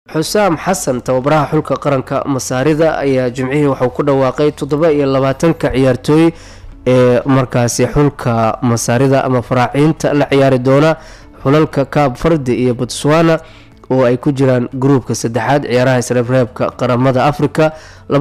xusaam xasan tababaraha xulka qaranka masaarida ayaa jimcihii waxauu ku dhawaaqay toddoba iyo labaatanka ciyaartooy ee markaasi xulka masaarida ama faraaciinta la ciyaari doona xulalka kaab fardi iyo botswana oo ay ku jiraan gruubka saddexaad ciyaaraha isreebreebka qaramada africa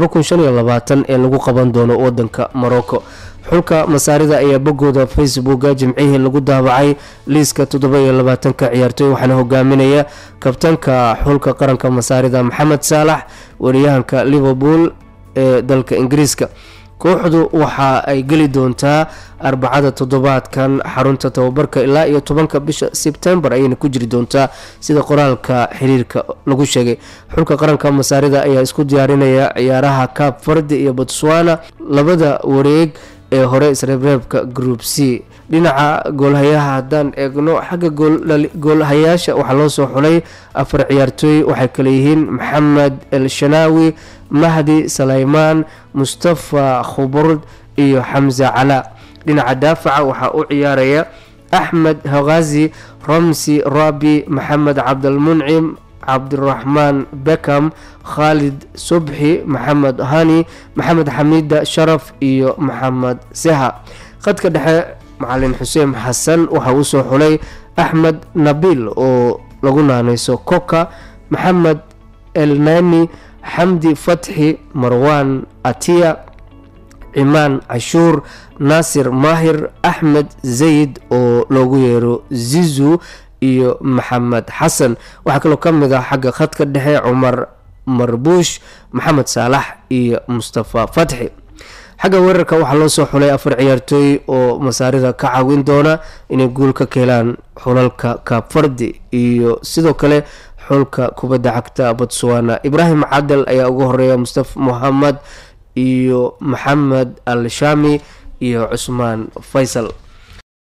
ee lagu qaban doono wadanka morocco xulka masaarida ayaa bogooda facebooka jimcihii lagu daabacay liiska toddoba iyo labaatanka ciyaartooy waxaana hogaaminaya kabtanka xulka qaranka masaarida maxamed saalax wariyahanka liverpool ee dalka ingiriiska kooxdu waxa ay geli doontaa arbacada toddobaadkan xarunta tababarka ilaa iyo tobanka bisha sebtembar ayayna ku jiri doontaa sida qoraalka xiriirka lagu sheegay xulka qaranka masaarida ayaa isku diyaarinaya ciyaaraha kaab fardi iyo botswana labada wareeg ee hore isreebreebka group c dhinaca goolhayaha haddaan eegno xagga goolhayaasha waxaa loo soo xulay afar ciyaartooy waxay kale yihiin maxamed el shanaawi mahdi salaymaan mustafa khuburd iyo xamse calaa dhinaca daafaca waxaa u ciyaaraya axmed hakazi ramsi rabi maxamed cabdalmuncim cabdiraxmaan beckham khaalid subxi maxamed hani maxamed xamiida sharaf iyo maxamed seha khadka dhexe macalin xuseen xasan waxa uu soo xulay axmed nabil oo lagu naaneyso koka maxamed elnani xamdi fatxi marwan atiya cimaan cashuur naasir maahir axmed zayd oo loogu yeero zizu iyo maxamed xasan waxaa kaloo ka mid ah xagga khadka dhexe cumar marbuush maxamed saalax iyo mustafa fatxi xagga weerarka waxaa loo soo xulay afar ciyaartooy oo masaarida ka caawin doona inay guul ka keelaan xulalka kaabfardi iyo sidoo kale xulka kubadda cagta botswana ibraahim cadal ayaa ugu horeeya mustafa mohamed iyo maxamed al shami iyo cusmaan faysal